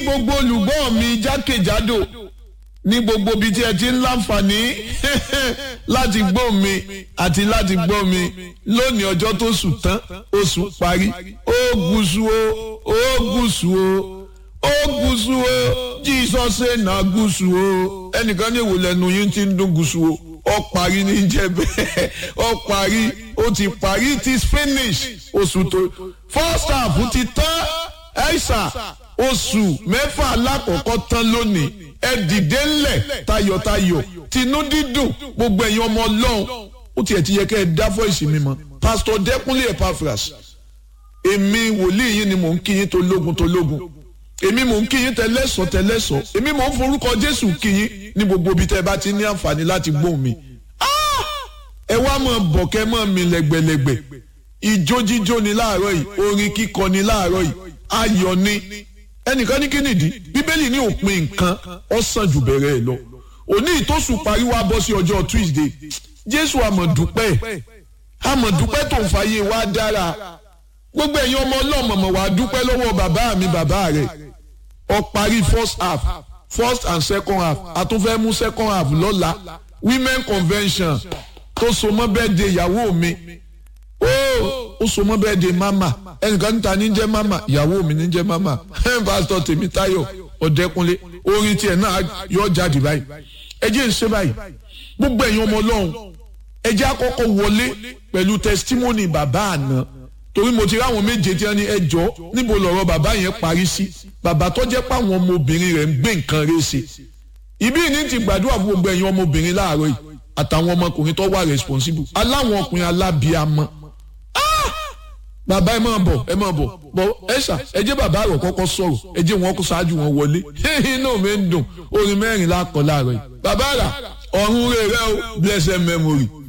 gbogbo olùgbọ́ mi jákèjádò ní gbogbo ibi tí ẹ ti ń láǹfààní láti gbọ́ mi àti láti gbọ́ mi lónìí ọjọ́ tó sùn tán oṣù parí ó gúúsù o ó gúúsù o ó gúúsù o Jesus ṣe nà gúúsù o ẹnìkan ní ìwòlẹ̀ nu yín ti ń dún gúúsù o ó parí ní jẹ́ bẹ́ẹ̀ ó parí ó ti parí it is finish oṣù tó first half ti tán ẹ̀ṣà oṣù mẹ́fà alákọ̀ọ́kọ́ tán lónìí ẹ dìde ńlẹ̀ tayọ̀tayọ̀ tinú dídùn gbogbo ẹ̀yin ọmọ ọlọ́run ó tiẹ̀ ti yẹ kẹ́ ẹ dá fọ́ìsì mi mọ́ pásítọ̀ dẹ́kunlé epaphras èmi wòlíì yín ni mò ń kí yín tó lógun tó lógun èmi mò ń kí yín tẹlẹ́sọ̀ tẹlẹ́sọ̀ èmi mò ń forúkọ jésù kí yín ní gbogbo ibi tẹ́ ẹ bá ti ní àǹfààní láti gbóhùn mi ẹ wá mọ̀ bọ̀kẹ́ mọ̀ mi lẹ́gbẹ̀lẹ́gbẹ̀ ìjó jíjó ni láàárọ̀ yìí orin kíkọ ni láàárọ̀ yìí ayọ̀ ni ẹnìkan ní kínìdí bíbélì ní òpin nǹkan ó sàn jù bẹ̀rẹ̀ ẹ̀ lọ òní ìtòsùn parí wá bọ́ sí ọjọ́ tuesday jésù àmọ̀dúpẹ́ àmọ̀dúpẹ́ tó ń fàyè wá dára gbogbo ẹ̀yin ọmọ ọlọ́mọ̀mọ̀ wá dúpẹ́ lọ́wọ́ bàbá mi bàbá rẹ̀ ó parí first half first and second half àtúnfẹ́ mú second half lọ́la women convention tó so mọ́ bẹ́ẹ̀ de ìyàwó mi ó ó so mọ́ bẹ́ẹ̀ de mama ẹnìkan níta ní jẹ́ mama ìyàwó mi ní jẹ́ mama pásítọ̀ tèmítáyọ̀ ọ̀dẹ́kunlé orin tiẹ̀ náà yọ jáde báyìí ẹ jẹ́ ń ṣe báyìí gbogbo ẹ̀yin ọmọ ọlọ́run ẹ jẹ́ àkọ́kọ́ wọlé pẹ̀lú testimony bàbá àná torí mo ti ráwọn méje tí wọ́n ní ẹjọ́ níbo lọ̀rọ̀ bàbá yẹn parí sí bàbá tó jẹ́ pàwọn ọmọbìnrin rẹ̀ ń gbé nǹkan rẹ̀ ṣe ìbí ní ti gbàdúrà fún gbogbo ẹ̀yin ọmọbìnrin láàárọ̀ yìí àtàwọn ọmọkùnrin tó wà responsible aláwọn ọkùnrin alábíàmọ́ bàbá ẹ máa bọ̀ ẹ máa bọ̀ bọ̀ ẹ ṣà ẹ jẹ́ bàbá rẹ̀ kọ́kọ́ sọ̀rọ̀ ẹ jẹ́ wọn kó ṣáájú wọn wọlé inú mi ń dùn orin mẹ́rin lákọ̀ láàárọ̀ yìí bàbá rà ọ̀run rẹ̀ rẹ̀ o blessed memory